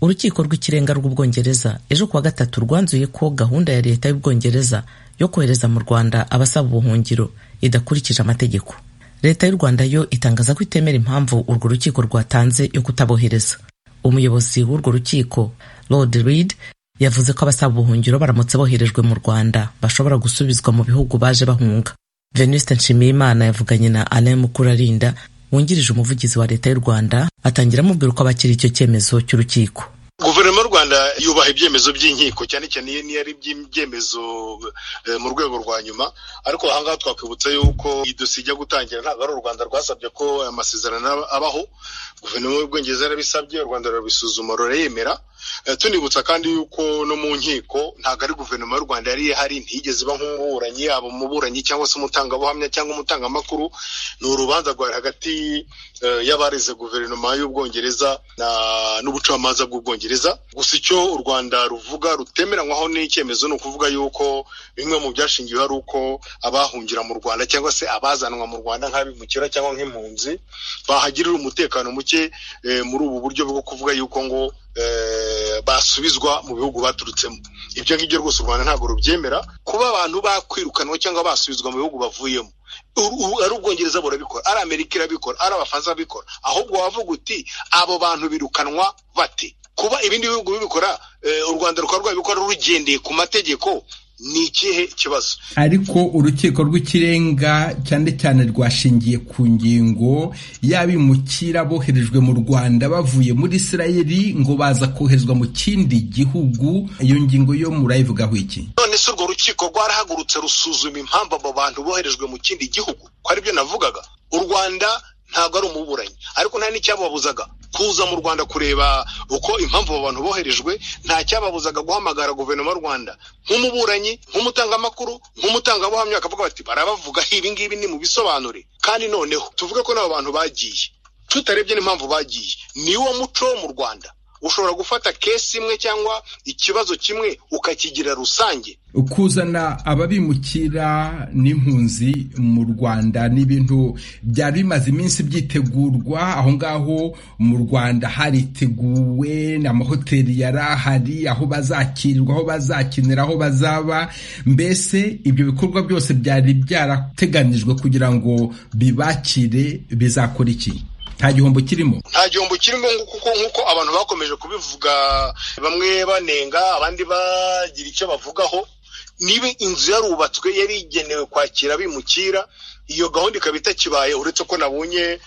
urukiko rw'ikirenga rw'ubwongereza ejo kuwa gatatu rwanzuye ko gahunda ya leta y'ubwongereza yo kohereza mu rwanda abasaba ubuhungiro idakurikije amategeko leta y'u rwanda yo itangaza ko itemera impamvu urwo rukiko rwatanze yo kutabohereza umuyobozi w'urwo rukiko lord reed yavuze ko abasaba ubuhungiro baramutse boherejwe mu rwanda bashobora gusubizwa mu bihugu baje bahunga venuste nshimiyimana yavuganye na alain mukurarinda wungirije umuvugizi wa leta y'u rwanda atangira amubwira uko abakira icyo cyemezo cy'urukiko guverinoma y'u rwanda yubaha ibyemezo by'inkiko cyane cyane iyo niyo ari iby'ibyemezo mu rwego rwa nyuma ariko aha ngaha twakwibutsa yuko idosijya gutangira ntabwo ari u rwanda rwasabye ko amasezerano abaho guverinoma y'ubwongereza yarabisabye u rwanda rurabisuzuma rurayemera tunibutsa kandi yuko no mu nkiko ntabwo ari guverinoma y'u rwanda yari ihari ntiyigeze iba nk'umuburanyi yaba umuburanyi cyangwa se umutangabuhamya cyangwa umutangamakuru ni urubanza rwari hagati y'abarize guverinoma y'ubwongereza n'ubucamanza bw'ubwongereza gusa icyo u rwanda ruvuga rutemeranywaho n'icyemezo ni ukuvuga yuko bimwe mu byashingiweho ari uko abahungira mu rwanda cyangwa se abazanwa mu rwanda nk'abimukira cyangwa nk'impunzi bahagirira umutekano muke muri ubu buryo bwo kuvuga yuko ngo basubizwa mu bihugu baturutsemo ibyo ngibyo rwose u rwanda ntabwo rubyemera kuba abantu bakwirukanwa cyangwa basubizwa mu bihugu bavuyemo ari ubwongereza burabikora ari amerika irabikora ari abafaransa babikora ahubwo wavuga uti abo bantu birukanwa bate kuba ibindi bihugu bibikora u rwanda rukaba rwabikora rugendeye ku mategeko ni ikihe kibazo ariko urukiko rw'ikirenga cyane cyane rwashingiye ku ngingo y'abimukira boherejwe mu rwanda bavuye muri isirayeli ngo baza koherezwa mu kindi gihugu iyo ngingo yo murayivugaho iki none se urwo rukiko rwarahagurutse rusuzuma impamvu abo bantu boherejwe mu kindi gihugu ko aribyo navugaga u rwanda ntabwo ari umuburanyi ariko nta n'icyababuzaga kuza mu rwanda kureba uko impamvu abo bantu boherejwe nta cyababuzaga guhamagara guverinoma y'u rwanda nk'umuburanyi nk'umutangamakuru nk'umutangabuhamya bakavuga bati barabavuga ibi ngibi ni mu bisobanure kandi noneho tuvuge ko n'abo bantu bagiye tutarebye n'impamvu bagiye ni wo muco wo mu rwanda ushobora gufata kesi imwe cyangwa ikibazo kimwe ukakigira rusange kuzana ababimukira n'impunzi mu rwanda ni ibintu byari bimaze iminsi byitegurwa aho ngaho mu rwanda hariteguwe amahoteli yari ahari aho bazakirirwa aho bazakinira aho bazaba mbese ibyo bikorwa byose byari byarateganijwe kugira ngo bibakire bizakora iki nta gihombo kirimo nta gihombo kirimo kuko nk'uko abantu bakomeje kubivuga bamwe banenga abandi bagira icyo bavugaho niba inzu yarubatswe yari igenewe kwakira abimukira iyo gahunda ikaba itakibaye uretse ko nabonye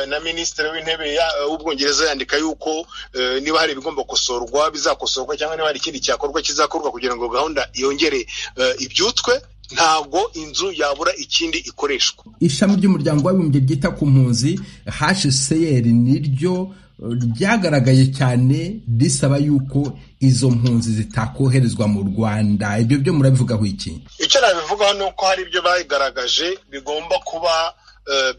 na minisitiri w'intebe w'ubwongereza yandika yuko niba hari ibigomba gukosorwa bizakosorwa cyangwa niba hari ikindi cyakorwa kizakorwa kugira ngo gahunda yongere ibyutswe ntabwo inzu yabura ikindi ikoreshwa ishami ry'umuryango w'abibumbye ryita ku mpunzi hcr niryo ryagaragaye cyane risaba yuko izo mpunzi zitakoherezwa mu rwanda ibyo byo murabivugaho iki icyo nabivugaho ni uko hari ibyo bagaragaje bigomba kuba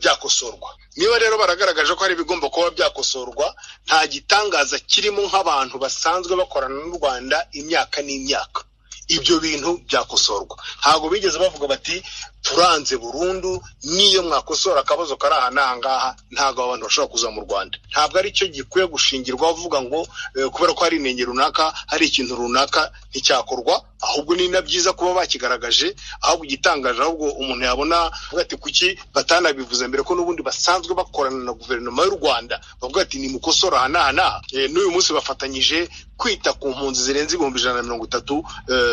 byakosorwa niba rero baragaragaje ko hari ibigomba kuba byakosorwa nta gitangaza kirimo nk'abantu basanzwe bakorana n'u rwanda imyaka n'imyaka ibyo bintu byakosorwa ntabwo bigeze bavuga bati turanze burundu n'iyo mwakosora akabazo kari aha n'aha ngaha ntabwo abantu bashobora kuza mu rwanda ntabwo ari cyo gikwiye gushingirwa bavuga ngo kubera ko hari inenge runaka hari ikintu runaka nticyakorwa ahubwo ni na byiza kuba bakigaragaje ahubwo igitangaje ahubwo umuntu yabona ati kuki batanabivuze mbere ko n'ubundi basanzwe bakorana na guverinoma y'u rwanda bavuga ati nimukosora aha n'aha n'aha n'uyu munsi bafatanyije kwita ku mpunzi zirenze ibihumbi ijana na mirongo itatu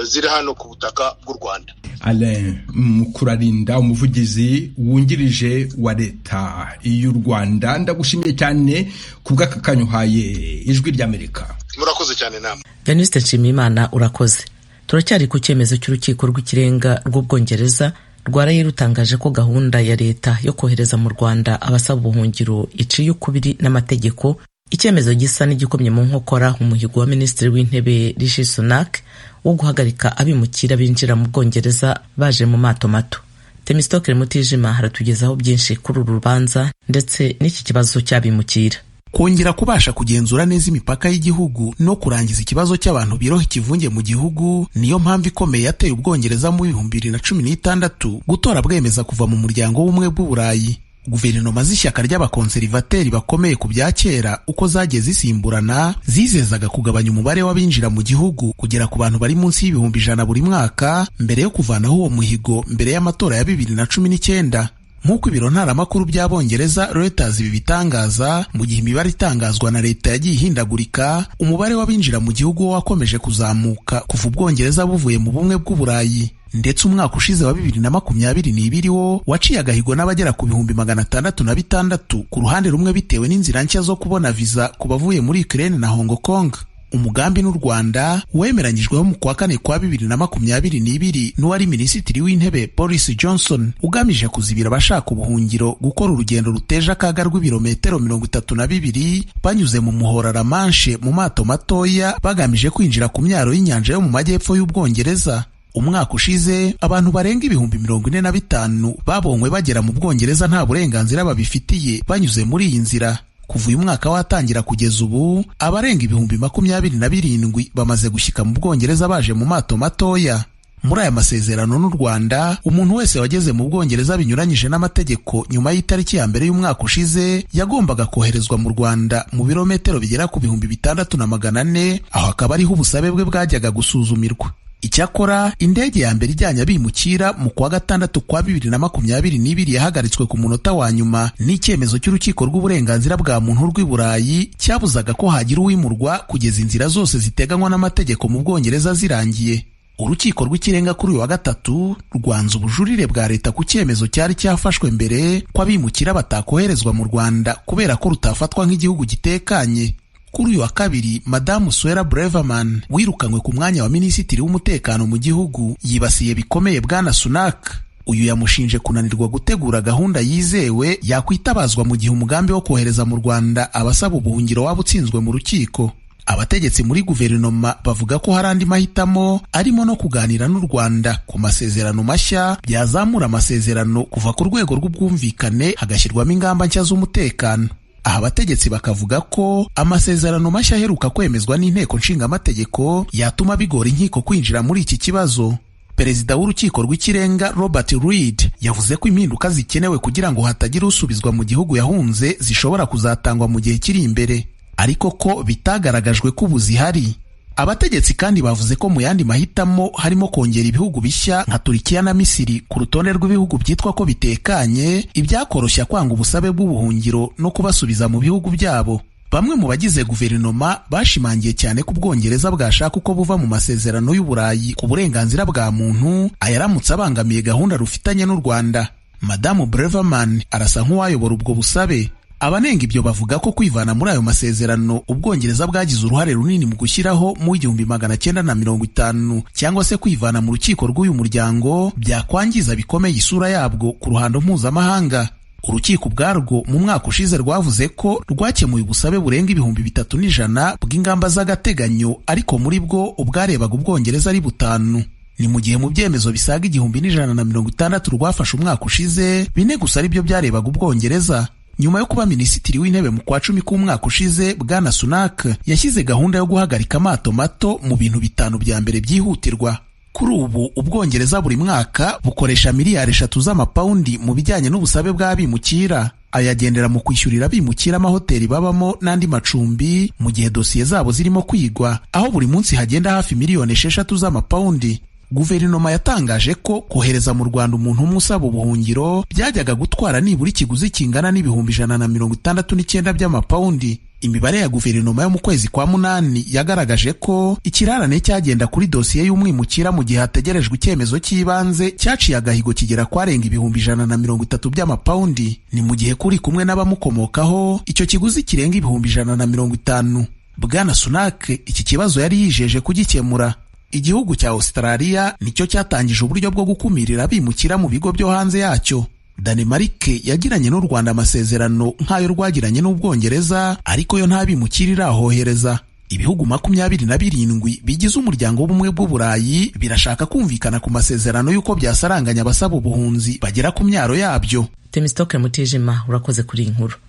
ziri hano ku butaka bw'u rwanda alain mukurarinda umuvugizi wungirije wa leta y'u rwanda ndagushimiye cyane ku bw'aka kanya uhaye ijwi ry'amerika murakoze cyane nama venuste nshimiyimana urakoze turacyari ku cyemezo cy'urukiko rw'ikirenga rw'ubwongereza rwaraye rutangaje ko gahunda ya leta yo kohereza mu rwanda abasaba ubuhungiro iciye ukubiri n'amategeko icyemezo gisa n'igikomye mu nkokora umuhigo wa minisitiri w'intebe rishi sunak wo guhagarika abimukira binjira mu bwongereza baje mu mato mato temisitokere mutijima haratugezaho byinshi kuri uru rubanza ndetse n'iki kibazo cy'abimukira kongera kubasha kugenzura neza imipaka y'igihugu no kurangiza ikibazo cy'abantu biroha ikivunge mu gihugu niyo mpamvu ikomeye yateye ubwongereza mu bihumbi bibiri na cumi n'itandatu gutora bwemeza kuva mu muryango w'ubumwe bw'uburayi guverinoma z'ishyaka ry'abakonserivateri bakomeye ku bya kera uko zagiye zisimburana zizezaga kugabanya umubare w'abinjira mu gihugu kugera ku bantu bari munsi y'ibihumbi ijana buri mwaka mbere yo kuvanaho uwo muhigo mbere y'amatora ya bibiri na cumi n'icyenda nk'uko ibiro ntaramakuru by'abongereza Reuters ibi bitangaza mu gihe imibare itangazwa na leta yagiye ihindagurika umubare w'abinjira mu gihugu wo wakomeje kuzamuka kuva ubwongereza buvuye mu bumwe bw'uburayi ndetse umwaka ushize wa bibiri na makumyabiri n'ibiri wo waciye agahigo n'abagera ku bihumbi magana atandatu na bitandatu ku ruhande rumwe bitewe n'inzira nshya zo kubona viza ku bavuye muri Ukraine na Hong Kong umugambi n'u Rwanda wemeranyijweho mu kwa kane kwa bibiri na makumyabiri n'ibiri n'uwari minisitiri w'intebe Boris Johnson ugamije kuzibira abashaka ubuhungiro gukora urugendo ruteje akaga rw'ibirometero mirongo itatu na bibiri banyuze mu muhora Ramanshe mu mato matoya bagamije kwinjira ku myaro y'inyanja yo mu majyepfo y'Ubwongereza umwaka ushize abantu barenga ibihumbi mirongo ine na bitanu babonywe bagera mu Bwongereza nta burenganzira babifitiye banyuze muri iyi nzira kuva uyu mwaka watangira kugeza ubu abarenga ibihumbi makumyabiri na birindwi bamaze gushyika mu Bwongereza baje mu mato matoya muri aya masezerano n'u Rwanda umuntu wese wageze mu Bwongereza binyuranyije n'amategeko nyuma y'itariki ya mbere y'umwaka ushize yagombaga koherezwa mu Rwanda mu birometero bigera ku bihumbi bitandatu na magana ane aho akaba ariho ubusabe bwe bwajyaga gusuzumirwa icyakora indege ya mbere ijyanye abimukira mu kwa gatandatu kwa bibiri na makumyabiri n'ibiri yahagaritswe ku munota wa nyuma n'icyemezo cy'urukiko rw'uburenganzira bwa muntu rw'i burayi cyabuzaga ko hagira uwimurwa kugeza inzira zose ziteganywa n'amategeko mu bwongereza zirangiye urukiko rw'ikirenga kuri uyu wa gatatu rwanze ubujurire bwa leta ku cyemezo cyari cyafashwe mbere ko abimukira batakoherezwa mu rwanda kubera ko rutafatwa nk'igihugu gitekanye kuri uyu wa kabiri madamu Swera Breverman wirukanywe ku mwanya wa minisitiri w'umutekano mu gihugu yibasiye bikomeye bwana Sunak uyu yamushinje kunanirwa gutegura gahunda yizewe yakwitabazwa mu gihe umugambi wo kohereza mu Rwanda abasaba ubuhungiro waba utsinzwe mu rukiko abategetsi muri guverinoma bavuga ko hari andi mahitamo arimo no kuganira n'u Rwanda ku masezerano mashya byazamura amasezerano kuva ku rwego rw'ubwumvikane hagashyirwamo ingamba nshya z'umutekano aha abategetsi bakavuga ko amasezerano mashya aheruka kwemezwa n'inteko nshingamategeko yatuma bigora inkiko kwinjira muri iki kibazo perezida w'urukiko rw'ikirenga robert reid yavuze ko impinduka zikenewe kugira ngo hatagira usubizwa mu gihugu yahunze zishobora kuzatangwa mu gihe kiri imbere ariko ko bitagaragajwe ko ubu zihari abategetsi kandi bavuze ko mu yandi mahitamo harimo kongera ibihugu bishya nka Turikiya na Misiri ku rutonde rw'ibihugu byitwa ko bitekanye ibyakoroshya kwanga ubusabe bw'ubuhungiro no kubasubiza mu bihugu byabo bamwe mu bagize guverinoma bashimangiye cyane ko ubwongereza bwashaka uko buva mu masezerano y'uburayi ku burenganzira bwa muntu ayaramutse abangamiye gahunda rufitanye n'u Rwanda madamu Breverman arasa nk'uwayobora ubwo busabe abanenga ibyo bavuga ko kwivana muri ayo masezerano ubwongereza bwagize uruhare runini mu gushyiraho mu igihumbi magana cyenda na mirongo itanu cyangwa se kwivana mu rukiko rw'uyu muryango byakwangiza bikomeye isura yabwo ku ruhando mpuzamahanga urukiko ubwarwo mu mwaka ushize rwavuze ko rwakemuye ubusabe burenga ibihumbi bitatu n'ijana bw'ingamba z'agateganyo ariko muri bwo ubwarebaga ubwongereza ari butanu ni mu gihe mu byemezo bisaga igihumbi n'ijana na mirongo itandatu rwafashe umwaka ushize bine gusa aribyo byarebaga ubwongereza nyuma yo kuba minisitiri w'intebe mu kwa cumi k'umwaka ushize bwana Sunak yashyize gahunda yo guhagarika amato mato mu bintu bitanu bya mbere byihutirwa kuri ubu ubwongereza buri mwaka bukoresha miliyari eshatu z'amapawundi mu bijyanye n'ubusabe bw'abimukira ayagendera mu kwishyurira abimukira amahoteli babamo n'andi macumbi mu gihe dosiye zabo zirimo kwigwa aho buri munsi hagenda hafi miliyoni esheshatu z'amapawundi guverinoma yatangaje ko kohereza mu rwanda umuntu umwe usaba ubuhungiro byajyaga gutwara nibura ikiguzi kingana n'ibihumbi ijana na mirongo itandatu n'icyenda by'amapawundi imibare ya guverinoma yo mu kwezi kwa munani yagaragaje ko ikirarane cyagenda kuri dosiye y'umwimukira mu gihe hategerejwe icyemezo cy'ibanze cyaciye agahigo kigera kwarenga ibihumbi ijana na mirongo itatu by'amapawundi ni mu gihe kuri kumwe n'abamukomokaho icyo kiguzi kirenga ibihumbi ijana na mirongo itanu bwana sunak iki kibazo yari yijeje kugikemura igihugu cya Australia nicyo cyatangije uburyo bwo gukumirira abimukira mu bigo byo hanze yacyo Danemarike yagiranye n'u Rwanda amasezerano nk'ayo rwagiranye n'Ubwongereza ariko yo nta bimukira irahohereza ibihugu makumyabiri na birindwi bigize umuryango w'ubumwe bw'uburayi birashaka kumvikana ku masezerano y'uko byasaranganya abasaba ubuhunzi bagera ku myaro yabyo Temistoke Mutijima urakoze kuri iyi nkuru